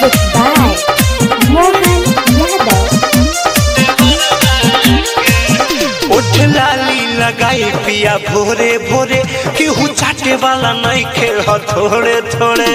Music by Mohan Yadav. ओठ लाली लगाई पिया भोरे भोरे केहू चाटे वाला नहीं खे थोड़े थोड़े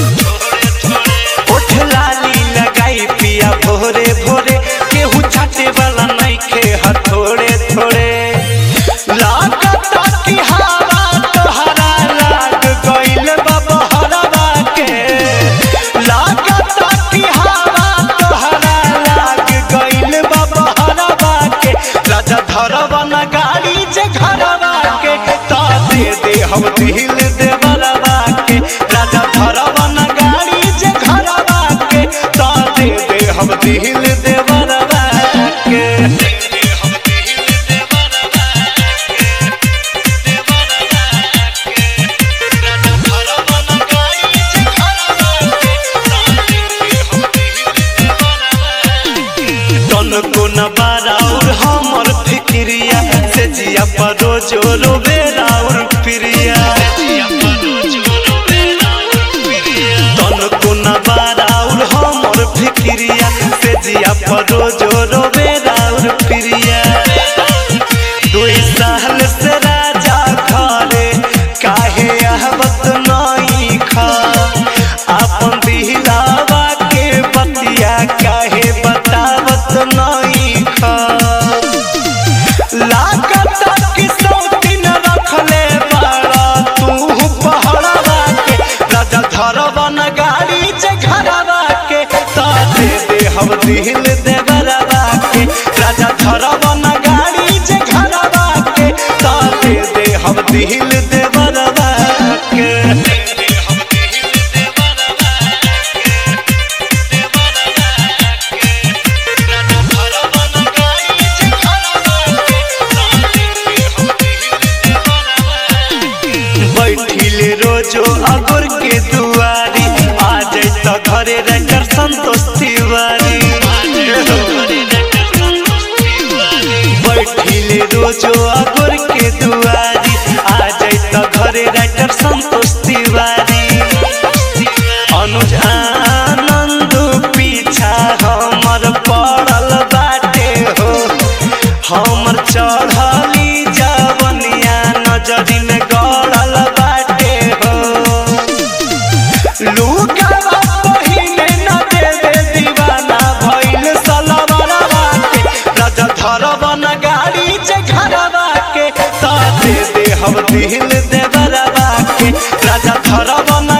ओठ लाली लगाई पिया भोरे भोरे केहू चाटे वाला नहीं खे थोड़े थोड़े लागता कि हवा तोहरा लाग गइल बा बहरवा के लागता कि हवा तोहरा लाग गइल बा बहरवा के राजा धरवा न गाड़ी जे घरवा के ता दे दे हम दिल दे बरवा के राजा धरवा न गाड़ी जे घरवा के ता दे दे हम दिल दे बरवा के तन को न बाराउर हमर फिक्रिया से जिया पर रोजो रोबे राउर प्रिया तन को न बाराउर हमर फिक्रिया से जिया पर रोजो रोबे राउर प्रिया दुई साल से राजा घरे काहे आहबत नहीं खा अपन दिलावा के बतिया काहे बतावत नहीं खा लागत कि सौतीन रखले बाड़ा तू पहड़वा के राजा धरवा न गाड़ी जे घरवा के ता दे दे हम दिल दे बरवा के राजा धरवा न गाड़ी जे घरवा के ता दे दे हम दिल दे बरवा के बैठिले रोजो अगुर के दुआरी आ जैत घरे रकर संतोष तिवारी बैठिले रोजो अगुर के दुआरी आ जैत घरे रकर संतोष तिवारी अनुज आनंद पीछा हमर पड़ल बाटे हो हमर चढ़ली जवनिया नजरी में गड़ल बाटे हो लुकावा पहिने न देवे दीवाना भइल सलवरवा के राजा धरवा न गाड़ी जे घरवा के ता दे दे हम दिल दे बरवा के राजा धरवा न